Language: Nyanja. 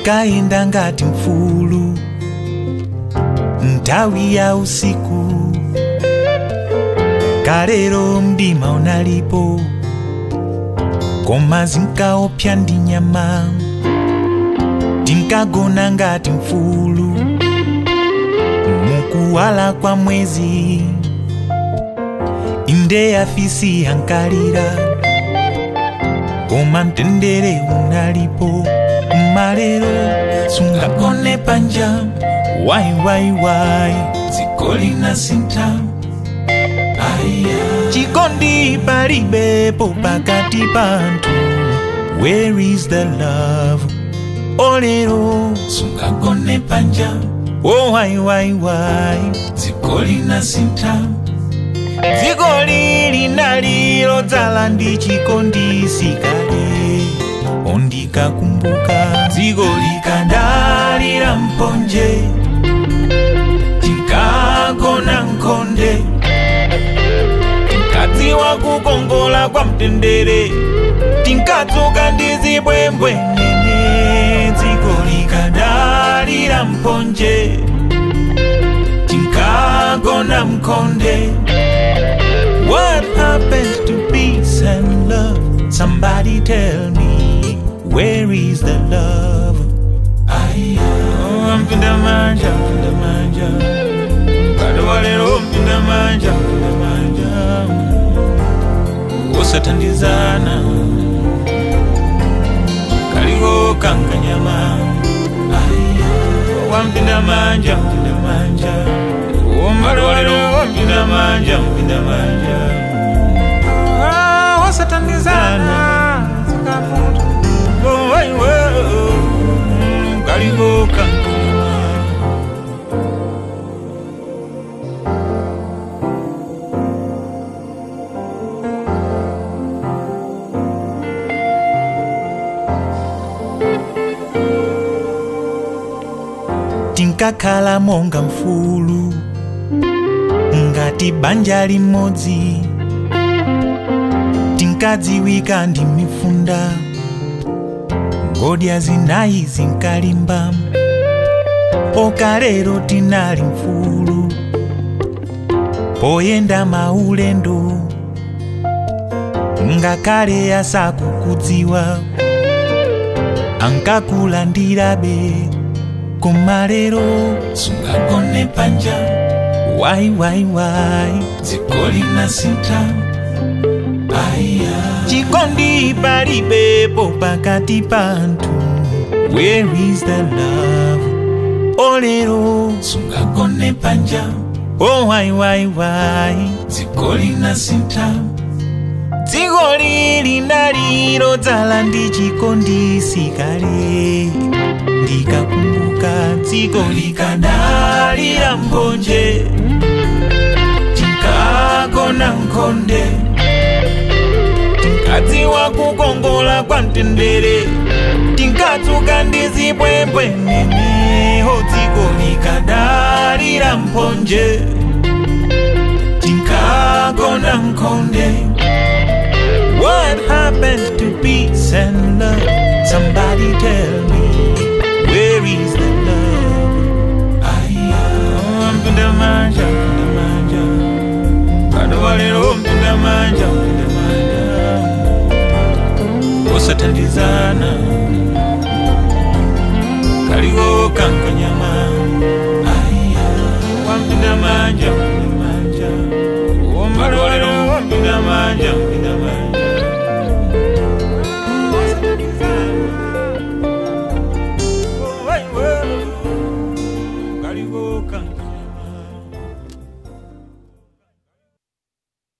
tinkaenda ngati mfulu nthawi ya usiku kalero mdima unalipo koma zinkaopsa ndi nyama tinkagona ngati mfulu mukuwala kwa mwezi inde afisi yankalira koma mtendere unalipo malero sungagone panja wai wai wai dziko linasinta chikondi palibepo pakati panthu where is the love olero sungagone panja oh wai wai wai dziko linasinta dziko lili nalilo dzala ndi chikondi sikale ondikakumbuka dziko likadalira mponje tinkagona nkhonde tinkadziwa kukongola kwa mtendere tinkadzuka ndi zibwembwe nene dziko likadalira mponje tinkagona mkhonde What happened to peace and love? Somebody tell me, where is the love? Oh, mpinda manja, mpinda manja. Bado walero mpinda manja, mpinda manja. Osatandizana. Kaligo kankanyama. Wampinda manja, mpinda manja. Bado walero mpinda manja, mpinda manja. Ah, Osatandizana. Zikafuta. Oh, wai, wai, oh. Mm, Kaligo kankanyama. tinkakhala monga mfulu ngati banja limodzi tinkadziwika ndi mifunda ngodya zinayi zinkalimba okalero tinali mfulu poyenda maulendo ngakhale asakukudziwa ankakulandirabe koma lero sungagone panja wai wai wai dziko linasinta aya chikondi palibepo pakati panthu where is the love olero sungagone panja oh wai wai wai dziko linasinta dziko lili nalilo dzala ndi chikondi sikale ndikakumbuka dziko likadalira mponje tinkagona nkhonde tinkadziwa kukongola kwa mtendere tinkadzuka ndi zibwembwe neneho dziko likadalira mponje tinkagona nkhonde What happened to peace and love? Somebody tell me, where is the love? Oh, mpinda manja, mpinda manja. Bado walero mpinda manja, mpinda manja. Osatandizana, kaligo kankanyama. Wampinda manja,